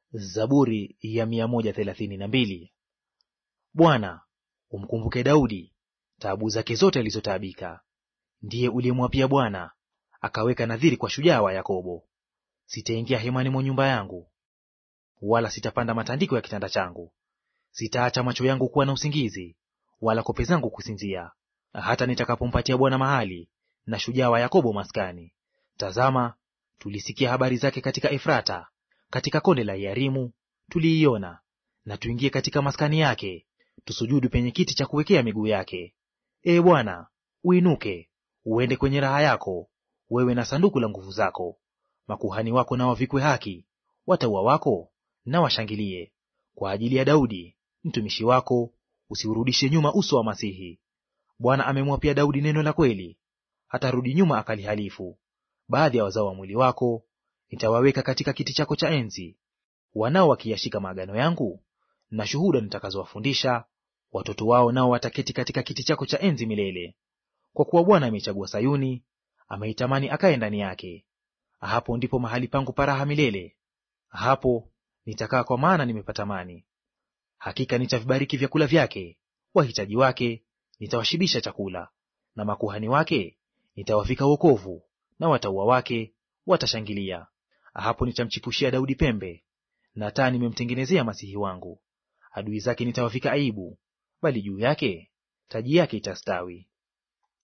Zaburi ya mia moja thelathini na mbili. Bwana, umkumbuke Daudi taabu zake zote alizotaabika. Ndiye uliyemwapia Bwana, akaweka nadhiri kwa shujaa wa Yakobo. Sitaingia hemani mwa nyumba yangu, wala sitapanda matandiko ya kitanda changu. Sitaacha macho yangu kuwa na usingizi, wala kope zangu kusinzia, hata nitakapompatia Bwana mahali na shujaa wa Yakobo maskani. Tazama, tulisikia habari zake katika Efrata, katika konde la Iarimu tuliiona. Na tuingie katika maskani yake, tusujudu penye kiti cha kuwekea miguu yake. Ee Bwana, uinuke uende kwenye raha yako, wewe na sanduku la nguvu zako. Makuhani wako na wavikwe haki, watauwa wako na washangilie. Kwa ajili ya Daudi mtumishi wako, usiurudishe nyuma uso wa Masihi. Bwana amemwapia Daudi neno la kweli, hatarudi nyuma akalihalifu. Baadhi ya wazao wa mwili wako nitawaweka katika kiti chako cha enzi, wanao wakiyashika maagano yangu na shuhuda nitakazowafundisha, watoto wao nao wataketi katika kiti chako cha enzi milele. Kwa kuwa Bwana ameichagua Sayuni, ameitamani akae ndani yake. Hapo ndipo mahali pangu paraha milele, hapo nitakaa, kwa maana nimepatamani. Hakika nitavibariki vyakula vyake, wahitaji wake nitawashibisha chakula, na makuhani wake nitawavika wokovu, na watauwa wake watashangilia. Hapo nitamchipushia Daudi pembe, na taa nimemtengenezea masihi wangu. Adui zake nitawavika aibu, bali juu yake taji yake itastawi.